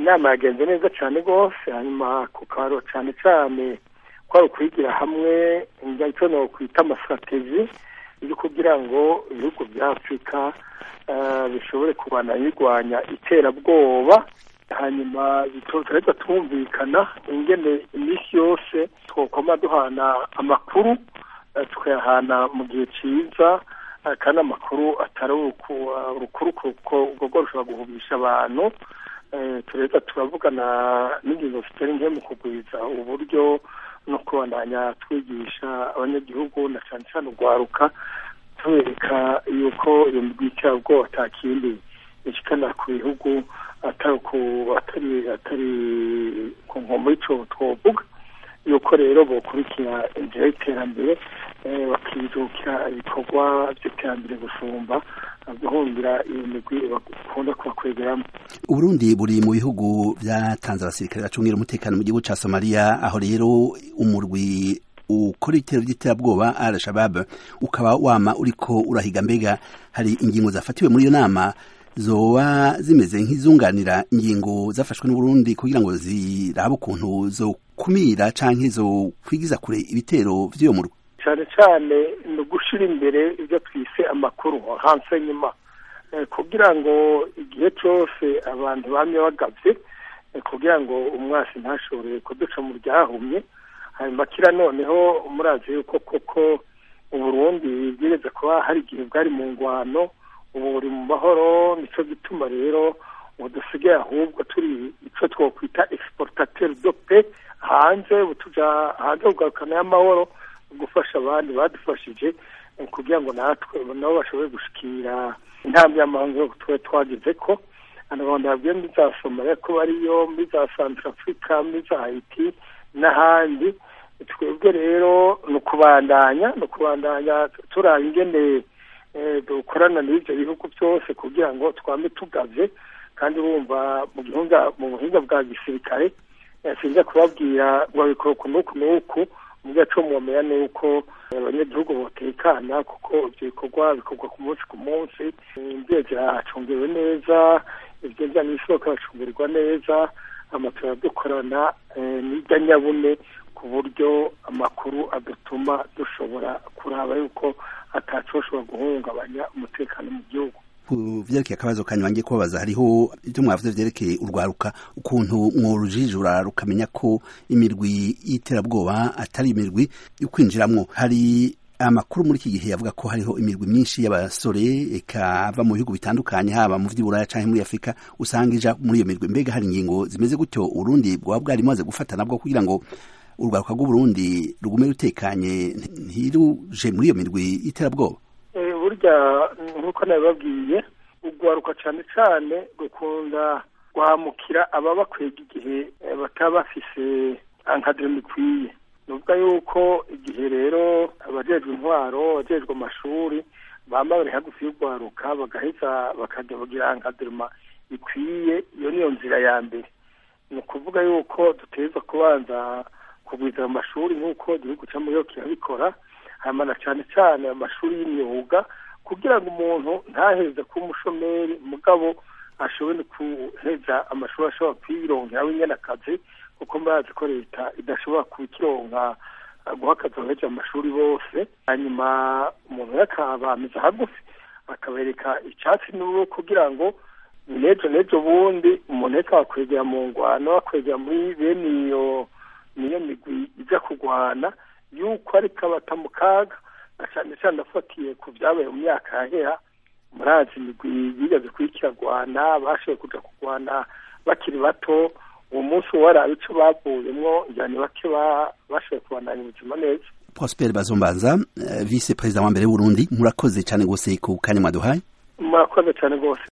inama yagenze neza cyane rwose hanyuma ku karo cyane cyane ko ari ukwigira hamwe icyo ni ukwita amasitrategi yo kugira ngo ibihugu bya afurika bishobore kubana birwanya iterabwoba hanyuma turahita twumvikana ingene iminsi yose twakoma duhana amakuru tukayahana mu gihe cyiza kandi amakuru atari urukuru kuko urwo rushobora guhubisha abantu turahita turavugana n'ingingo zitari nke mu kugwiza uburyo no kubandanya twigisha abanyagihugu na cyane cyane urwaruka tubereka yuko iyo migwi y'iterabwoba atakindi ishikana ku bihugu atari atari ku nkombo y'icyo twovuga yuko rero bokurikira inzira y'iterambere bakijukira ibikorwa by'iterambere gusumba guhumbira iyo migwi bakunda kubakwegeramo uburundi buri mu bihugu byatanze abasirikare bacungira umutekano mu gihugu cya somaliya aho rero umurwi ukora ibitero by'iterabwoba al shabab ukaba wama uriko urahiga mbega hari ingingo zafatiwe muri iyo nama zoba zimeze nk'izunganira ingingo zafashwe n'uburundi kugira ngo zirabe ukuntu zo kumira canke zo kwigiza kure ibitero vy'uyo murwi cyane cyane ni ugushira imbere ibyo twise amakuru hanse nyuma kugira ngo igihe cyose abantu bamye bagavye kugira ngo umwasi ntashobore kuduca mu ryahumye hanyuma kira noneho murazi yuko koko uburundi bwireze kuba hari igihe bwari mu ngwano ubu buri mu mahoro nicyo gituma rero ubu dusigaye ahubwo turi icyo twakwita exportateur de paix hanze tuja hanze kugarukana y'amahoro gufasha abandi badufashije kugira ngo natwe nabo bashobore gushikira intambwe y'amahanga yo tuba twagize ko abanyarwanda babwiye muri za somaliya ko bariyo muri za santarafurika muri za haiti n'ahandi twebwe rero ni ukubandanya ni ukubandanya turaba ingene dukorana n'ibyo bihugu byose kugira ngo twame tugavye kandi bumva mu gihunga mu buhinga bwa gisirikare sinza kubabwira ngo babikora uku n'uku n'uku mu gaco mwomera ni uko abanyagihugu botekana kuko ibyo bikorwa bikorwa ku munsi ku munsi imbibe ziracungewe neza ibyo n'isoko bacungerwa neza amatora dukorana n'ijya nyabune ku buryo amakuru adatuma dushobora kuraba yuko atacoshobora guhungabanya umutekano mu gihugu vyerekeye akabazo kanyuma ngiye kubabaza hariho ivyo mwavuze vyerekeye urwaruka ukuntu mworujijura rukamenya ko imirwi y'iterabwoba atari imirwi yo kwinjiramwo hari amakuru muri iki gihe yavuga ko hariho imirwi myinshi y'abasore ikava mu bihugu bitandukanye haba mu vy'iburaya canke muri afurika usanga ija muri iyo mirwi mbega hari ingingo zimeze gutyo urundi bwaba bwari maze gufata nabwo kugira ngo urwaruka rw'uburundi rugume rutekanye ntiruje muri iyo mirwi y'iterabwoba burya nk'uko nabibabwiye urwaruka cyane cyane rukunda guhamukira ababakwega igihe bataba bafise ankademi ikwiye ni ukuvuga yuko igihe rero abajejwe intwaro abajejwe amashuri bamba bari hagufi y'urwaruka bagaheza bakajya bagira ankadema ikwiye iyo niyo nzira ya mbere ni ukuvuga yuko duteza kubanza kugwiza amashuri nk'uko igihugu cy'amuriyo kirabikora hanyuma cyane cyane amashuri y'imyuga kugira ngo umuntu ntaheze kuba umushomeri mugabo ashobore guheza amashuri ashobora kwironkera wenyine akazi kuko murazi ko leta idashobora kukironka guha akazi abahejeje amashuri bose hanyuma umuntu yakabamiza hagufi akabereka icyatsi n'ubu kugira ngo n'ejo n'ejo bundi umuntu reka bakwegera mu ngwano bakwegera muri bene iyo niyo migwi ijya kurwana yuko ariko abata mu kaga na cyane cyane afatiye ku byabaye mu myaka yahera murazi imigwi yigeze kuyikiragwana bashoboye kuja kurwana bakiri bato uwo munsi warabe ico bavuyemwo njyane bake bashoboye kubandanya ubuzima neza prosper bazombanza vice perezida wa mbere w'uburundi murakoze cyane rwose ku kanya mwaduhaye murakoze cyane rwose